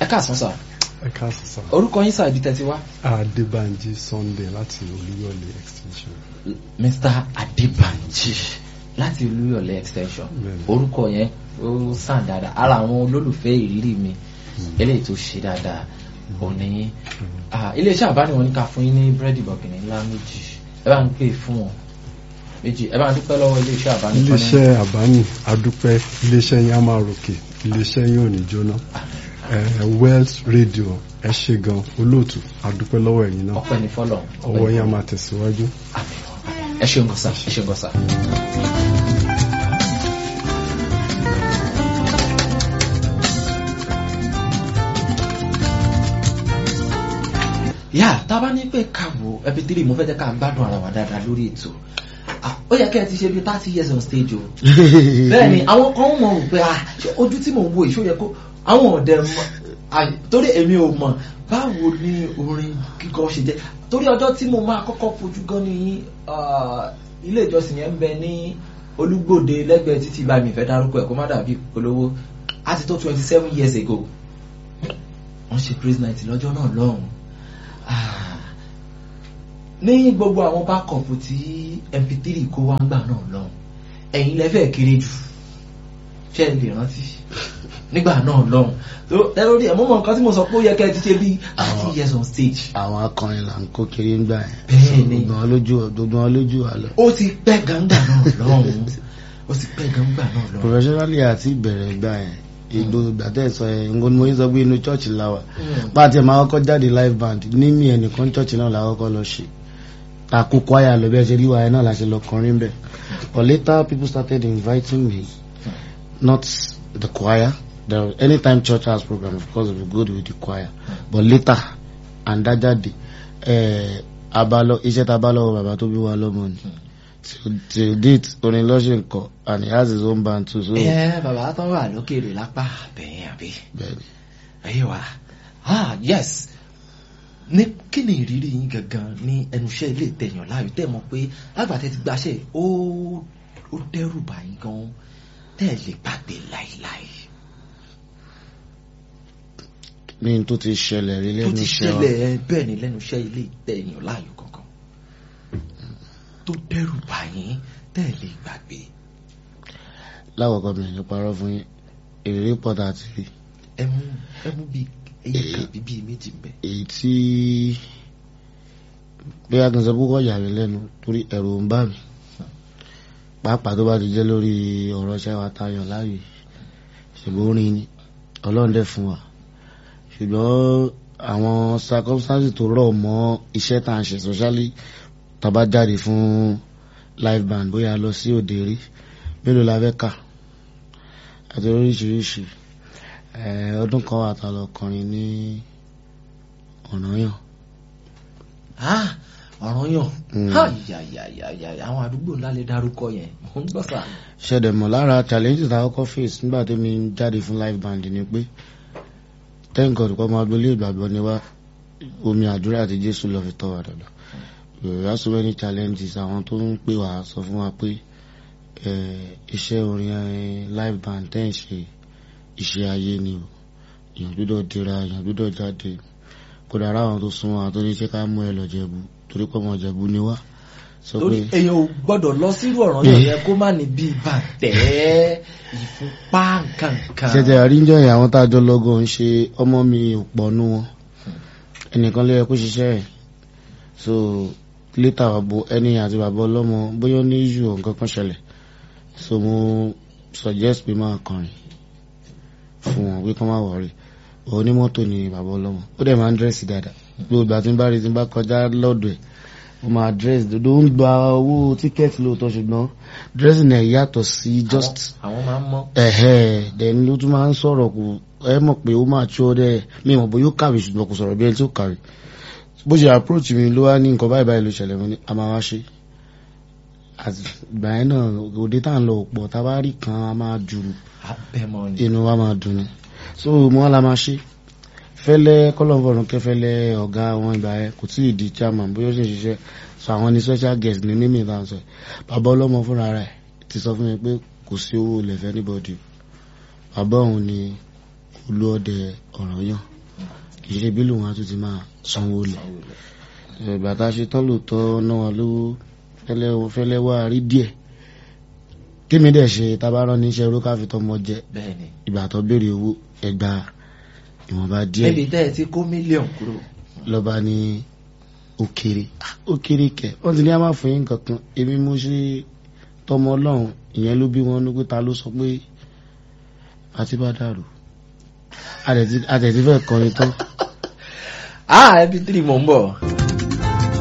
ẹ káàsán sà ẹ káàsì sá orúkọ yín sà ibi tẹ́tí wá. adébánjí sunday láti olúyọ̀lé extension mr adébànjì láti olúyọ̀lé extension Bẹ́ẹ̀ni. orúkọ yẹn ó sàn dáadáa ara àwọn olólùfẹ́ ìrírí mi eléyìí tó ṣe dáadáa òní iléeṣẹ́ àbániwọ̀n ní ká fún yín ní búrẹ́dì bọ̀gìnì ńlá méjì ẹ bá ń pè fún wọn méjì ẹ bá ń dúpẹ́ lọ́wọ́ iléeṣẹ́ àbániwọ̀n iléeṣẹ́ àbáni adúpẹ́ iléeṣẹ́ yín á máa ròkè iléeṣẹ́ yín ò ní jóná Eh, wells radio ẹ ṣe gan olóòtú adúpẹ́ lọ́wọ́ ẹ̀yin náà ọpẹ́ ní fọlọ́ ọwọ́ yín á máa tẹ̀síwájú. ẹ ṣeun gọ́sà ẹ ṣeun gọ́sà. yà tá a bá ní pé ká wo ẹbí tírì mo fẹ́ jẹ́ ká gbádùn ara wa dáadáa lórí ètò Ah, ó yẹ kẹ́ ẹ ti ṣe bí thirty years on stage o bẹ́ẹ̀ ni àwọn kan mọ̀ wò pé ah ṣé ojú tí mò ń wo ìṣó yẹ kó àwọn ọ̀dẹ̀ mọ̀ ah, torí èmi ò mọ̀ báwo ni orin kíkọ ṣe jẹ́ torí ọjọ́ tí mo máa kọ́kọ́ fojú gan ní ah, ilé ìjọsìn yẹn ń bẹ ní olúgbòde lẹ́gbẹ̀ẹ́ títí bá mi fẹ́ dárúkọ ẹ̀ kó má dàbí polówó á ti tó twenty seven years ago wọ́n ṣe praise night lọ́jọ́ náà lọ́hùn Ah, ní gbogbo àwọn bákọ̀pù tí mp3 kó wá ń gbà náà lọ́hùn ẹ̀yin lẹ́fẹ̀ẹ́ kéré jù ṣé ẹ lè rántí nígbà náà lọ́hùn tó lórí ẹ̀ mọ́mọ́ nǹkan tí mo sọ pé ó yẹ kẹ́ ẹ ti ṣe bíi thirty years on stage àwọn akọrin là ń kó kiri ń gbà Bẹ́ẹ̀ yẹn ni. gbogbo wọn lójú gbogbo wọn lójú wa lọ. ó ti pẹ́ gangba náà lọ́hùn ó ti pẹ́ gangba náà lọ́hùn. professionally àti ìbẹ̀rẹ̀ gbà yẹn ìgbò gbàtẹ́ sọ yẹn nǹkan ni mo yín sọ pé inú church la wà Mm. pàtẹ máa kọ́kọ́ jáde live band ní mi ẹnìkan church náà la kọ́kọ́ lọ ṣe takò kwaya lọ bí ẹ ṣe rí wa yẹn náà la ṣe lọ kọrin bẹ̀ but later people started inviting me not the choir the anytime church has program of course we go with the choir but later àndájáde eh, abalọ iṣẹ́ tá a bá lọ́wọ́ bàbá tó bí wa lọ́mọ ni till till date orin lọ́sẹ̀ nǹkan and he has his own band too so ẹ bàbá tó wà lókèrè lápá bẹ́ẹ̀ àbí bẹ́ẹ̀ni. ẹ̀yẹ wa ah yes ní kí ni ìrírí yín gangan ní ẹnu iṣẹ́ ilé ìtẹ̀yàn láàyò tẹ́ mọ̀ pé lágbàtẹ́ ti gbaṣẹ́ ó ó dẹ́rù bà yín gan tẹ́ ẹ lè gbàgbé láìláì ní tó ti ṣẹlẹ̀ rí tó lẹ́nu ti iṣẹ́ wa ṣẹlẹ̀ ẹ bẹ́ẹ̀ ni lẹ́nu iṣẹ́ ilé ìtẹ̀yàn láàyò gangan tó dẹ́rù bà yín tẹ́ ẹ lè gbàgbé láwọ̀kọ́ mi ní parọ́ fún yín ìrírí pọ̀tà àti rí ẹ mú ẹ mú bíi ẹyẹ kan bíi bíi méjì ń bẹ. èyí tí bí a kàn sọ púpọ̀ yà mí lẹ́nu torí ẹ̀rù ń bà mí pàápàá tó bá ti jẹ́ lórí ọ̀rọ̀ iṣẹ́ wa tayọ̀ láàyè ṣùgbọ́n orin ni ọlọ́run dẹ̀ fún wa ṣùgbọ́n àwọn circumstances tó rọ̀ mọ́ iṣẹ́ tá à ń ṣe socially tá a bá jáde fún live band bóyá a lọ sí òde rí mélòó la fẹ́ kà àti oríṣiríṣi Eh, ọdún kan wà tá a lọ kọrin ní ọ̀nàyàn Ah, ọ̀ràn yàn Mm. ha yàyàyàyà àwọn àdúgbò ńlá lè dárúkọ yẹn mò ń gbọ́ sà. ṣẹ̀dẹ̀ mọ̀ lára challenges tá a kọ́kọ́ face nígbà tí mi ń jáde fún live band ni pé thank God kọ́ máa gbolé ìgbàgbọ́ ni wá omi àdúrà àti Jésù lọ fi tọ́ wa dàgbà we have so many challenges àwọn tó ń pè wá sọ fún wa pé eh, iṣẹ́ orin eh, live band tẹ́ ń ṣe iṣẹ́ ayé ni o èèyàn gbọ́dọ̀ dira èèyàn gbọ́dọ̀ jáde kódà ara àwọn tó súnmọ́ àwọn tó ní ṣe ká mú ẹ lọ jẹ̀bú torí pé ọmọ jẹ̀bú ni wá sọ torí pé èèyàn ò gbọ́dọ̀ lọ sírú ọ̀ràn yàn yẹn kó má ní bíi bàtẹ́ ìfúnpá nǹkankan. ṣẹ̀tẹ̀ àríjọ yẹn àwọn tá a jọ lọ́gọ̀ ń ṣe ọmọ mi ò pọ̀ nú wọn ẹnìkan ló yẹ kó ṣiṣẹ́ ẹ̀ so later àbò ẹni àti bàbá ọlọ́mọ bóyá ó ní issue or nǹkan kan ṣẹlẹ̀ so mo suggest pé máa kọrin fún wọn pé kọ́ máa wọ̀rí onímọ́tò ni bàbá ọlọ́mọ ó dẹ̀ máa ń dírẹ́sì dáadáa gbogbo ìgbà tí n bá rí tí n bá kọjá lọ́dọ̀ ẹ̀ ó máa dírẹ́sì dodo ń gba owó tíkẹ́ẹ̀tì lóòótọ́ ṣùgbọ́n dírẹ́sì náà yàtọ̀ sí just àwọn máa ń mọ́. ẹ̀hẹ́ then ló tún máa ń sọ̀rọ̀ kù ẹ mọ̀ pé ó máa tí ó dẹ́ mi mọ̀ bóyá ó kàwé ṣùgbọ́n kò sọ̀rọ̀ bí ẹni tí ó kàwé bó ṣe approach mi ló wá ní nǹkan báyìí báyìí ló ṣẹlẹ̀ mo ní a máa wá ṣe àti ìgbà yẹn náà òde tá à ń lọ pọ̀ tá a bá rí kan a máa jùrù abẹ́mọ ni. inú wa máa dùn ni so mo wá la máa ṣe fẹ́lẹ́ kọ́lọ́fọ̀rún kẹfẹ́lẹ́ ọ̀gá àwọn ìgbà yẹn kò tí ì di chairman bóyá ó sì ń ṣiṣẹ́ so àwọn ní special guest ní mímì tá à ń sọ yìí. bàbá ọlọ́mọ fúnra rẹ̀ ti sọ fún mi pé kò sí owó ilẹ̀ fẹ́ anybody bàbá òun ni olú ọdẹ ọ̀ràn yàn kì í ṣe bí lòun á tún ti máa sanwó lẹ̀ ìgbà tá a ṣe tán lóòótọ́ náà wọn lówó fẹ́lẹ́- fẹ́lẹ́ wá rí díẹ̀ kémi dẹ̀ ṣe tabarán níṣẹ́ oró káfí tọmọ jẹ bẹ́ẹ̀ ni ìgbà tó béèrè owó ẹgbà ìwọ̀nba díẹ̀ níbi tẹ́ ẹ ti kó mílíọ̀nù kúrò lọ́ba ní ó kéré Ah, ó kéré kẹ wọ́n ti ní a máa fún yín nǹkan kan èmi mo ṣe tọmọ ọlọ́run ìyẹn ló bí wọn ní pé ta ló sọ pé àti bá dàrú àtẹ̀tí fẹ́ kọrin tán ah mp3 mò ń bọ̀.